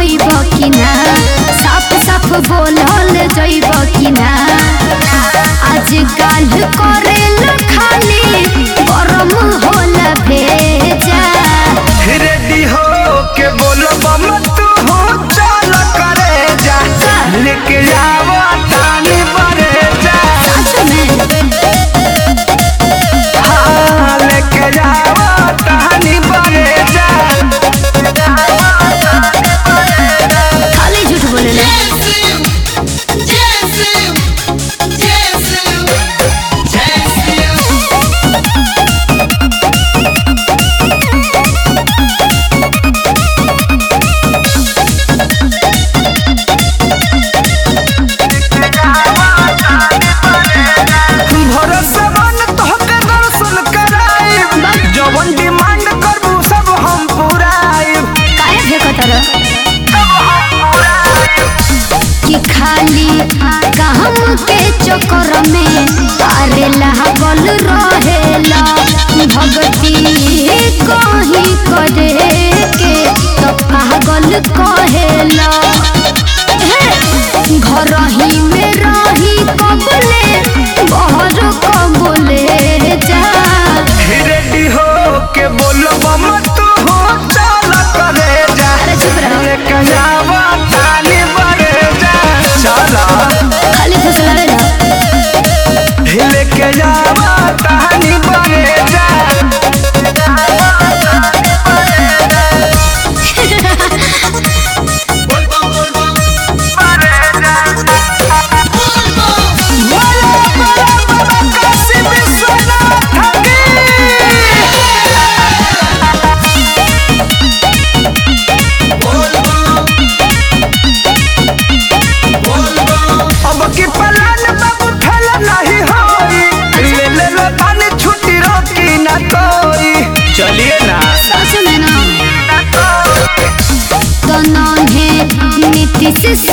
होइब कि ना साफ साफ बोलल जइब कि ना आज काल करेल खाली गरम होला भेजा रेडी हो के बोलो बम तू हो चल करे जा लेके जावा तानी बरे जा सच में हाँ, लेके जावा तानी बरे जा खाली झूठ बोलेला भरोसा बन तोहके दर्शन कराइब जवन डिमांड करबू सब हम पुराइब काहे फेकतर कि खाली काम के चक्कर में अरे लागल रहेला भगती कहीं करे के तो पागल कहेला हे, घर ही में रही कबले बहर कबले जा रेडी हो के बोलो बम तू हो चल करे जा अरे चुप रहो। लेके जावा तानी बरे जा चला खाली फुसलावे ना लेके जावा तानी बरे जा बोलो बोलो बाबा काशी विश्वनाथ की अब की पलान बाबू ठेला नहीं होई ले ले लो थाने छुट्टी रोकी ना कोई चलिए ना सच में ना तो नन्हे नीतीश